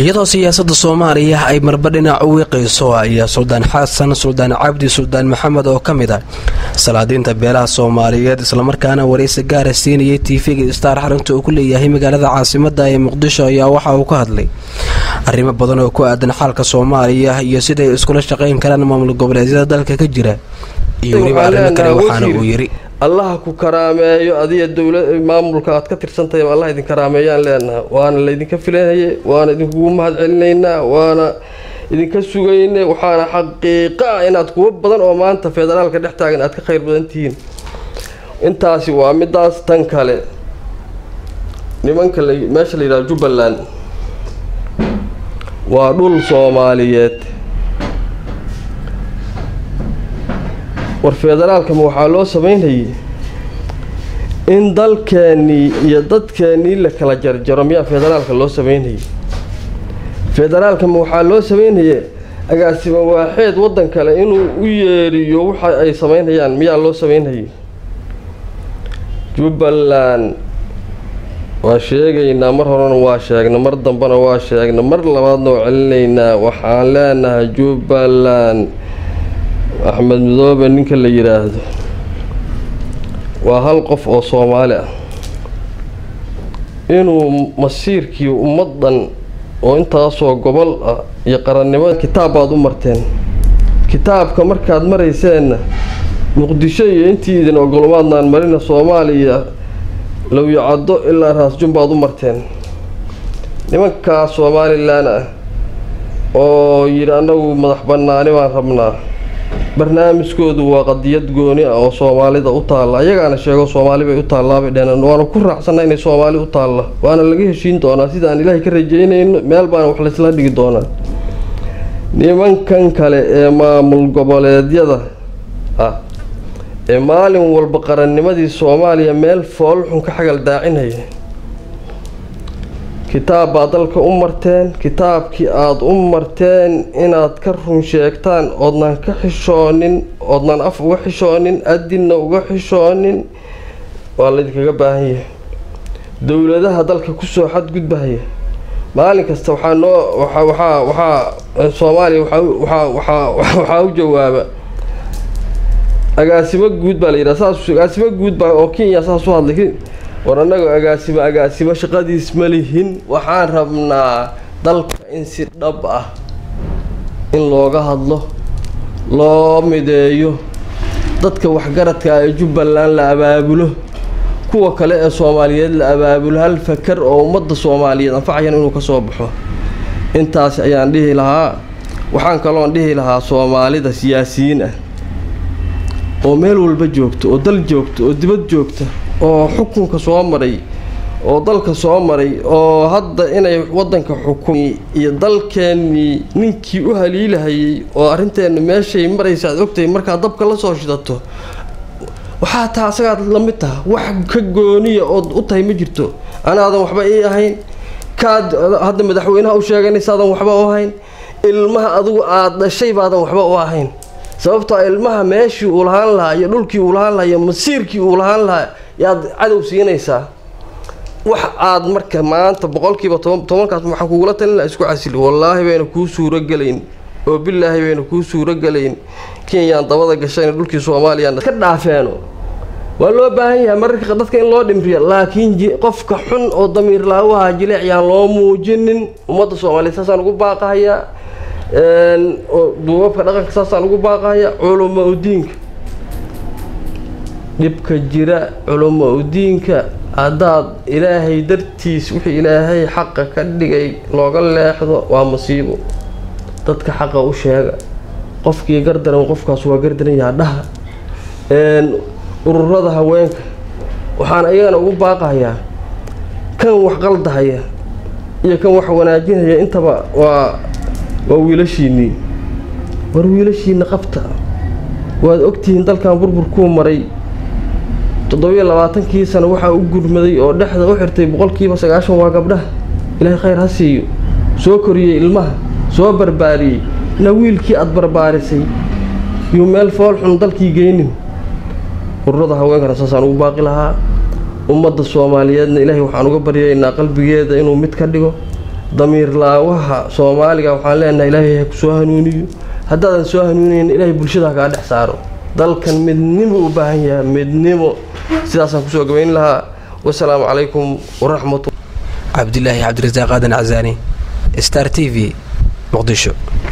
iyadoo siyaasadda soomaaliya ay marba dhinac u wiiqayso ayaa suldaan xasan suldaan cabdi suldaan maxamed oo ka mid ah salaadiinta beelaha soomaaliyeed islamarkaana waraysi gaara siinayay tv-ga star xarunta uu ku leeyahay magaalada caasimada ee muqdisho ayaa waxa uu ka hadlay arrimo badan oo ku aadan xaalka soomaaliya iyo siday iskula shaqayn karaan maamul goboleedyada dalka ka jira iyo weliba arrimo kale waxaana uu yiri allaha ku karaameeyo adiga dowla maamulka aad ka tirsantahay allah idin karaameeyaan leenaha waana laydinka filanayay waana idinkugu mahad celinaynaa waana idinka sugaynay waxaana xaqiiqa ah inaad kuwo badan oo maanta federaalka dhex taagan aad ka khayr badan tihiin intaasi waa midaas tan kale nimanka meesha la yidhaha jubbaland waa dhul soomaaliyeed war federaalkama waxaa loo sameynayay in dalkeennii iyo dadkeennii la kala jarjaro miyaa federaalka loo sameynayay federaalkama waxaa loo sameynaya agaasimo waaxeed waddan kale inuu u yeeriyo waxa ay sameynayaan miyaa loo sameynayay jubbaland waa sheegaynaa mar horena waa sheegna mar dambena waa sheegna mar labaadna waa celinaynaa waxaan leenahay jubbaland axmed midoobe ninka la yidhaahdo waa hal qof oo soomaali ah inuu masiirkii ummaddan oo intaasoo gobol ah iyo qarannimada kitaab baad u marteen kitaabka markaad marayseenna muqdisho iyo intii idin ogolmaadnaan marina soomaaliya lowyacaddo ilaa raasjun baad u marteen nimankaa somalilan ah oo yidhi annagu madax bannaani baan rabnaa barnaamijkoodu waa qadiyad gooni ah oo soomaalida u taalla ayagaana sheego soomaali bay u taallaabay dheheen waana ku raacsanna inay soomaali u taalla waana laga heshiin doonaa sidaan ilaahay ka rajeynayno meel baana wax laysla dhigi doonaa nimankan kale ee maamul goboleedyada ah ee maalin walba qarannimadii soomaaliya meel foolxun ka xagal daacinaya kitaab baad dalka u marteen kitaabkii aada u marteen inaad ka run sheegtaan oodnan ka xishoonin oodnan af uga xishoonin adinna uga xishoonin waa laydinkaga baahan yahay dowladaha dalka kusoo xadgudbahaya maalin kasta waxaa noo waxaa waxaa soomaaliya waxaa u jawaaba agaasimo guud baa la yidhaha saas agaasimo guud baa oo kenya saas u hadlay war annaga agaasimo agaasimo shaqadiis ma lihin waxaan rabnaa dalka in si dhab ah in looga hadlo loo mideeyo dadka waxgaradka ee jubbaland la abaabulo kuwa kale ee soomaaliyeed la abaabulo hal fakar oo ummadda soomaaliyeed anfacayan inuu ka soo baxo intaas ayaan dhihi lahaa waxaan kaloon dhihi lahaa soomaalida siyaasiyiin ah oo meel walba joogta oo dal joogta oo dibad joogta oo xukunka soo maray oo dalka soo maray oo hadda inay waddanka xukumi iyo dalkeennii ninkii u haliilahayay oo arrinteenna meeshay maraysa aad ogtahay markaad dabka la soo shidato waxaa taa asagaad la mid taha wax ka gooniya ood u tahay ma jirto anaadan waxba ii ahayn kaad hadda madaxweynaha u sheeganaysaadan waxba u ahayn ilmaha adigu aada dhashay baadan waxba u ahayn sababtoo ilmaha meeshii uu lahaan lahaa iyo dhulkii uu lahaan lahaa iyo masiirkii uu lahaan lahaa yaad cadow siinaysaa wax aad marka maanta boqolkiiba tobankaas waxaan kugula talin laha isku casili wallaahi bayna kuu suurogelayn oo bilaahi bayna kuu suurogelayn kenyaan dabada gashayna dhulkii soomaaliyaan ka dhaafeeno waa loo baahan yahay mararka dadka in loo dhimriyo laakiin qofka xun oo damiir laawaha jileec yaan loo muujinin ummadda soomaaliyeed saasaan ugu baaqahayaa duubabka dhaqanka saasaan ugu baaqahaya culamo udiinka dhibka jira culamo udiinka haddaad ilaahay dartiis wixii ilaahay xaqa ka dhigay looga leexdo waa masiibo dadka xaqa u sheega qofkii gardaran qofkaas waa gardaran yaha dhaha ururada haweenka waxaan ayagana ugu baaqahayaa kan wax qaldahaya iyo kan wax wanaajinaya intaba waa waa wiilashiinnii war wiilashiinna qabta waad ogtihiin dalkan burburkuu maray toddobiyo labaatankii sano waxaa u gurmaday oo dhexda u xirtay boqolkiiba sagaashan waa gabdhaha ilaahay khayr ha siiyo soo koriyey ilmaha soo barbaariyey na wiilkii aada barbaarisay yuu meel fool xun dalkii geynin ururada haweenkana saasaan ugu baaqi lahaa ummadda soomaaliyeedna ilaahay waxaan uga baryaynaa qalbigeeda inuu mid ka dhigo damiir laawaha soomaaliga waxaan leenahay ilaahay ha kusoo hanuuniyo haddaadan soo hanuunayn ilaahay bulshada kaa dhex saaro dalkan midnimo u baahan yahay midnimo sidaasaan kusoo gabayn lahaa wasalaamu calaykum waraxmatu cabdilaahi cabdirasaaq aadan casaani star t v muqdisho